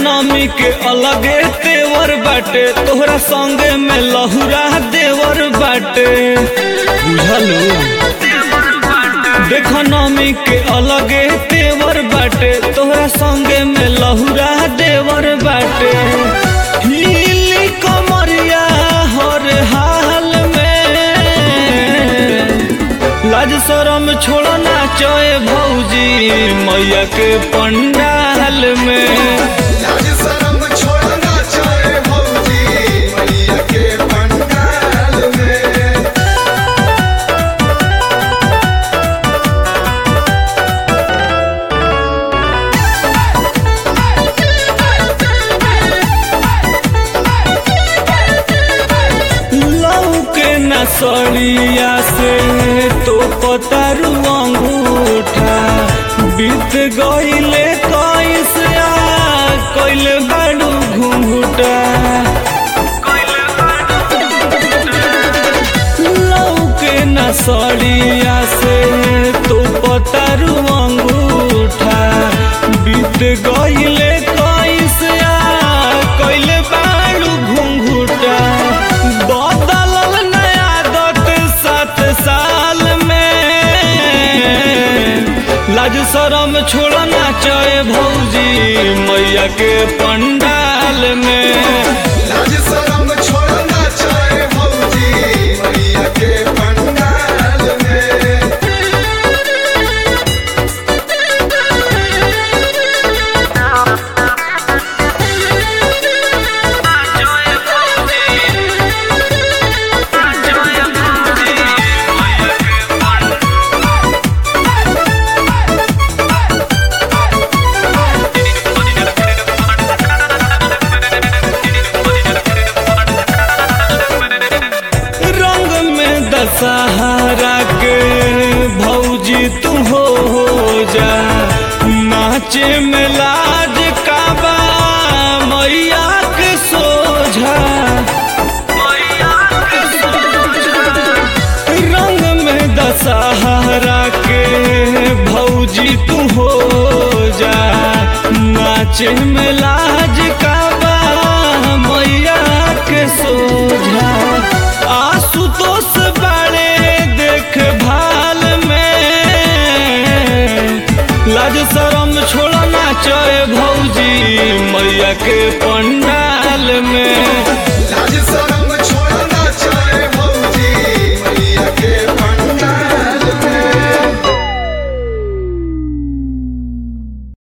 नमी के अलगे तेवर बाटे तोहरा संगे में लहुरा देवर बाटे बुझलू देख नमी के अलगे तेवर बाटे तोहरा संगे में लहुरा देवर बाटे हिली कमरिया हर हाल में लाज शरम छोड़ना चोए भौजी मैया के पंडाल में लाज शरम छोड़ना चाहे भौजी मैया के पंडाल में लऊ के नसरिया से तो पतारू अंगूठा बीत गईले कैसे कैले बाड़ू घूंघूटा लऊ के नसरिया से तो पतारू अंगूठा बीत गईले कैसे कैले बाड़ू घूंघूटा बदलल नया आदत सात साल में लाज शरम छोड़ना चाहे भौजी मैया के पंडाल में लाज शरम छोड़ना चाहे भौजी मैया के पंडाल में रंग में दशहरा के भौजी तू हो जा नाचे में लाज काबा मैया के सोझा रंग में दशहरा के भौजी तू हो जा नाचे में लाज काबा मैया के सोझा आशुतोष बड़े देखभाल में लाज शरम छोड़ना चाहे भौजी मैया के पंडाल में